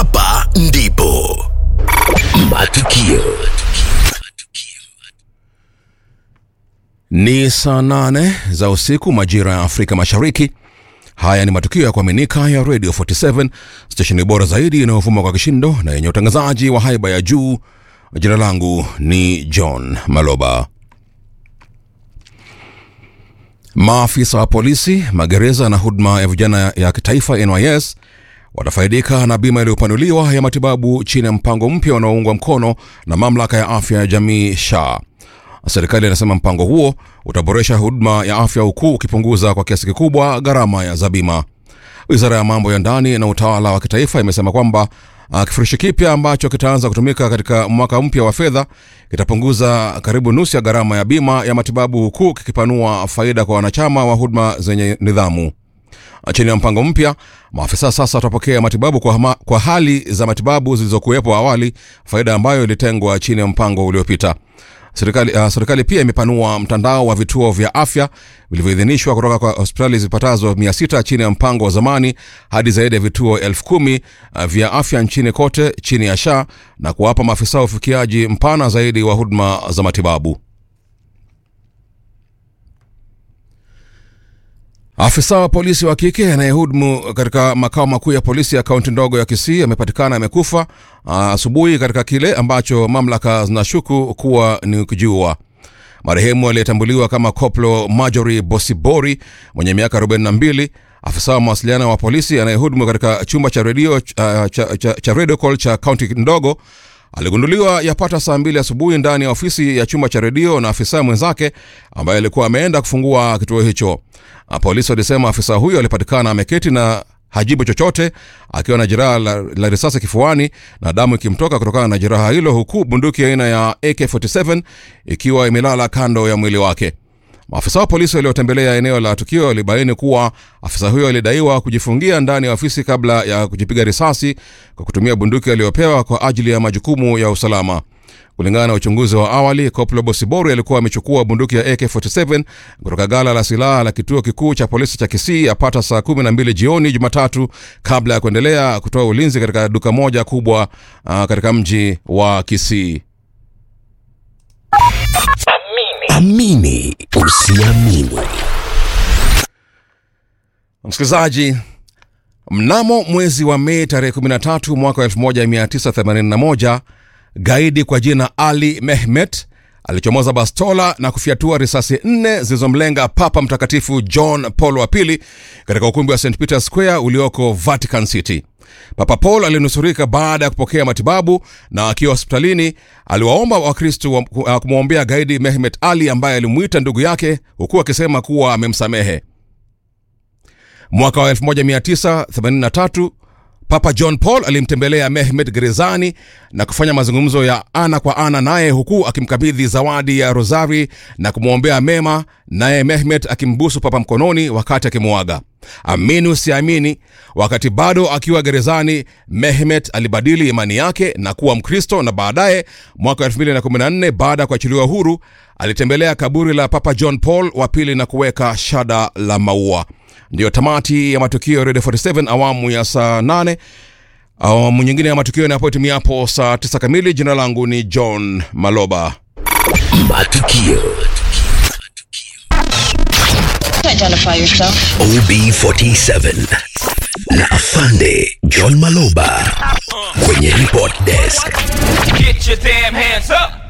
Hapa ndipo matukio Ni saa nane za usiku majira ya Afrika Mashariki. Haya ni matukio ya kuaminika ya Radio 47 stesheni bora zaidi inayovuma kwa kishindo na yenye utangazaji wa haiba ya juu. Jina langu ni John Maloba. Maafisa wa polisi, magereza na huduma ya vijana ya kitaifa NYS watafaidika na bima iliyopanuliwa ya matibabu chini ya mpango mpya unaoungwa mkono na mamlaka ya afya ya jamii SHA. Serikali inasema mpango huo utaboresha huduma ya afya huku ukipunguza kwa kiasi kikubwa gharama ya za bima. Wizara ya mambo ya ndani na utawala wa kitaifa imesema kwamba uh, kifurushi kipya ambacho kitaanza kutumika katika mwaka mpya wa fedha kitapunguza karibu nusu ya gharama ya bima ya matibabu huku kikipanua faida kwa wanachama wa huduma zenye nidhamu. Chini ya mpango mpya, maafisa sasa watapokea matibabu kwa, hama, kwa hali za matibabu zilizokuwepo awali, faida ambayo ilitengwa chini ya mpango uliopita. Serikali, uh, serikali pia imepanua mtandao wa vituo vya afya vilivyoidhinishwa kutoka kwa hospitali zipatazo 600 chini ya mpango wa zamani hadi zaidi ya vituo elfu kumi uh, vya afya nchini kote chini ya SHA na kuwapa maafisa ufikiaji mpana zaidi wa huduma za matibabu. Afisa wa polisi wa kike anayehudumu katika makao makuu ya polisi ya kaunti ndogo ya Kisii amepatikana amekufa asubuhi katika kile ambacho mamlaka zinashuku kuwa ni kujiua. Marehemu aliyetambuliwa kama Koplo Marjory Bosibori mwenye miaka 42, afisa wa mawasiliano wa polisi anayehudumu katika chumba cha redio uh, cha, cha, cha radio call cha kaunti ndogo aligunduliwa yapata saa mbili asubuhi ndani ya ofisi ya chumba cha redio na afisa mwenzake ambaye alikuwa ameenda kufungua kituo hicho. Polisi walisema afisa huyo alipatikana ameketi na hajibu chochote akiwa na jeraha la, la risasi kifuani na damu ikimtoka kutokana na jeraha hilo, huku bunduki aina ya AK47 ikiwa imelala kando ya mwili wake. Maafisa wa polisi waliotembelea eneo la tukio walibaini kuwa afisa huyo alidaiwa kujifungia ndani ya ofisi kabla ya kujipiga risasi kwa kutumia bunduki aliyopewa kwa ajili ya majukumu ya usalama. Kulingana na uchunguzi wa awali, Koplo Bosibori alikuwa amechukua bunduki ya AK47 kutoka gala la silaha la kituo kikuu cha polisi cha Kisii yapata saa 12 jioni Jumatatu, kabla ya kuendelea kutoa ulinzi katika duka moja kubwa uh, katika mji wa Kisii. amini usiamini Msikilizaji, mnamo mwezi wa Mei tarehe 13 mwaka 1981 gaidi kwa jina Ali Mehmet alichomoza bastola na kufyatua risasi nne zilizomlenga Papa Mtakatifu John Paul wa pili katika ukumbi wa St Peter Square ulioko Vatican City. Papa Paul alinusurika baada ya kupokea matibabu na akiwa hospitalini aliwaomba Wakristo wa, kumwombea gaidi Mehmet Ali ambaye alimwita ndugu yake huku akisema kuwa amemsamehe. Mwaka wa 1983 Papa John Paul alimtembelea Mehmet gerezani na kufanya mazungumzo ya ana kwa ana naye huku akimkabidhi zawadi ya rosari na kumwombea mema, naye Mehmet akimbusu Papa mkononi wakati akimwaga. Amini usiamini, wakati bado akiwa gerezani, Mehmet alibadili imani yake na kuwa Mkristo, na baadaye mwaka 2014 baada ya kuachiliwa huru alitembelea kaburi la Papa John Paul wa pili na kuweka shada la maua. Ndiyo tamati ya matukio ya Radio 47 awamu ya saa 8. Awamu nyingine ya matukio inapotimia hapo saa 9 kamili. Jina langu ni John Maloba. matukio Identify yourself. OB47 na afande John Maloba kwenye report desk. Get your damn hands up.